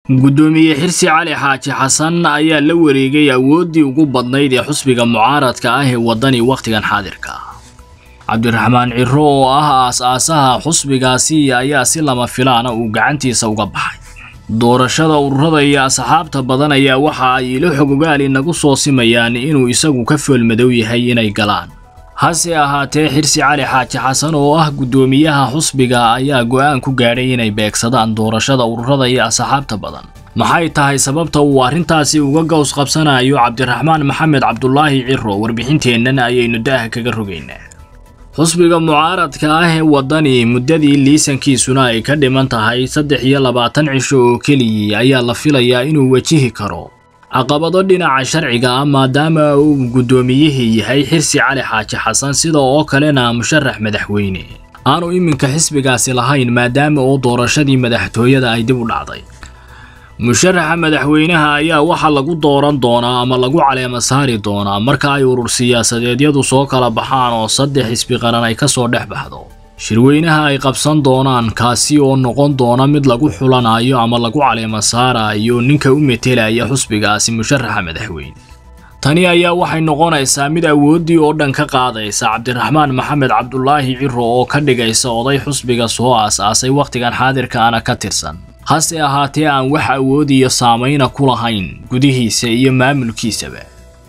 guddoomiye xirsi cali xaaji xasan ayaa la wareegay awooddii ugu badnayd ee xusbiga mucaaradka ah ee waddani wakhtigan xaadirka cabdiraxmaan ciro oo ah aas-aasaha xusbigaasi ayaa si lama filaana uu gacantiisa uga baxay doorashada ururada iyo asxaabta badan ayaa waxa ay ilo xogogaal inagu soo simayaan inuu isagu ka foolmadow yahay inay galaan hase ahaatee xirsi cali xaaji xasan oo ah guddoomiyaha xusbiga ayaa go'aan ku gaadhay inay beegsadaan doorashada ururada iyo asxaabta badan maxay tahay sababta uu arrintaasi uga gows qabsanayo cabdiraxmaan maxamed cabdulaahi ciro warbixinteennan ayaynu daaha kaga rogaynaa xusbiga mucaaradka ah ee waddani muddadii liisankiisuna ay ka dhiman tahay saddex iyo labaatan cisho oo keliyii ayaa la filayaa inuu wajihi karo caqabado dhinaca sharciga ah maadaama uu guddoomiyihii yahay xirsi cali xaaji xasan sida oo kalena musharax madaxweyne aanu iminka xisbigaasi lahayn maadaama oo doorashadii madaxtooyada ay dib u dhacday musharaxa madaxweynaha ayaa waxaa lagu dooran doonaa ama lagu caleema saari doonaa marka ay urur siyaasadeedyadu soo kala baxaan oo saddex xisbi qaran ay kasoo dhex baxdo shirweynaha ay qabsan doonaan kaasi oo noqon doona mid lagu xulanayo ama lagu caleema saarayo ninka u metelaya xusbigaasi musharaxa madaxweyne tani ayaa waxay noqonaysaa mid awooddii oo dhan ka qaadaysa cabdiraxmaan maxamed cabdulaahi ciro oo ka dhigaysa oday xusbiga soo aas-aasay wakhtigan xaadirkaana ka tirsan hase ahaatee aan wax awood iyo saamayna ku lahayn gudihiisa iyo maamulkiisaba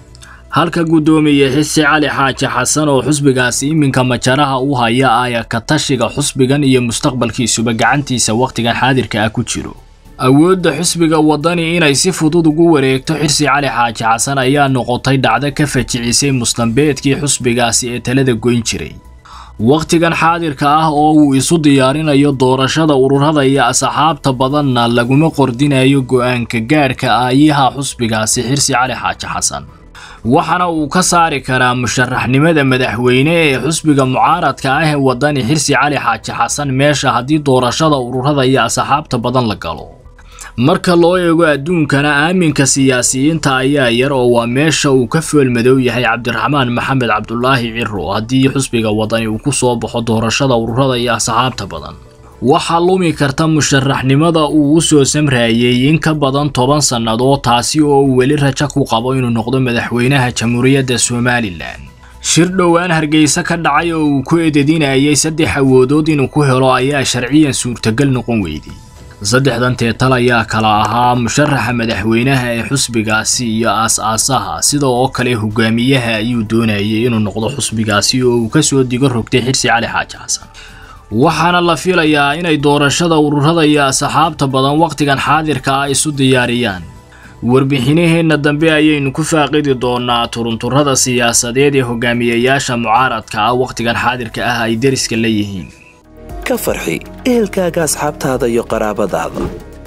halka guddoomiye xisi cali xaaji xasan oo xusbigaasi iminka majaraha u haya aya ka tashiga xusbigan iyo mustaqbalkiisuba gacantiisa wakhtigan xaadirka ah ku jiro awoodda xusbiga waddani inay si fudud ugu wareegto xirsi cali xaaji xasan ayaa noqotay dhacdo ka fajicisay mustambeedkii xusbigaasi ee talada goyn jiray wakhtigan xaadirka ah oo uu isu diyaarinayo doorashada ururada iyo asxaabta badanna laguma qordinayo go'aanka gaadhka aayaha xusbigaasi xirsi cali xaaji xasan waxaana uu ka saari karaa musharaxnimada madaxweyne ee xusbiga mucaaradka ah ee waddani xirsi cali xaaji xasan meesha haddii doorashada ururada iyo asxaabta badan la galo marka loo eego adduunkana aaminka siyaasiyiinta ayaa yar oo waa meesha uu ka foolmadow yahay cabdiraxmaan maxamed cabdulaahi ciro haddii xusbiga waddani uu ku soo baxo doorashada ururada iyo asxaabta badan waxaa lumi karta musharaxnimada uu u soo samraayey in ka badan toban sannadood taasi oo uu weli rajo ku qabo inuu noqdo madaxweynaha jamhuuriyadda somalilan shir dhowaan hargeysa ka dhacay oo uu ku ededinayay saddex awoodood inuu ku helo ayaa sharciyan suurtagal noqon weyday saddexdan teetal ayaa kala ahaa musharaxa madaxweynaha ee xusbigaasi iyo aas-aasaha sida oo kale hogaamiyaha ayuu doonayay inuu noqdo xusbigaasi oo uu kasoo digo rogtay xirsi cali xaaji xasan waxaana la filayaa inay doorashada ururada iyo asxaabta badan wakhtigan xaadirka ah isu diyaariyaan warbixinaheenna dambe ayaynu ku faaqidi doonaa turunturada siyaasadeed ee hogaamiyayaasha mucaaradka ah wakhtigan xaadirka ah ay deriska la yihiin ka farxi ehelkaaga asxaabtaada iyo qaraabadaada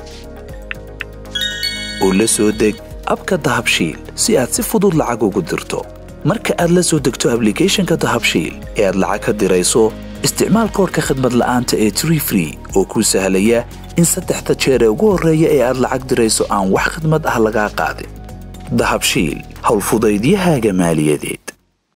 oo la soo deg abka dahabshiil si aad si fudud lacag ugu dirto marka aad la soo degto ablicathonka dahabshiil ee aad lacag ka dirayso isticmaal koorka khadmad la'aanta ee tree free oo kuu sahlaya in saddexda jeer ee ugu horreeya ee aad lacag dirayso aan wax khadmad ah lagaa qaadin dahabshiil howlfudaydiyahaaga maaliyadeed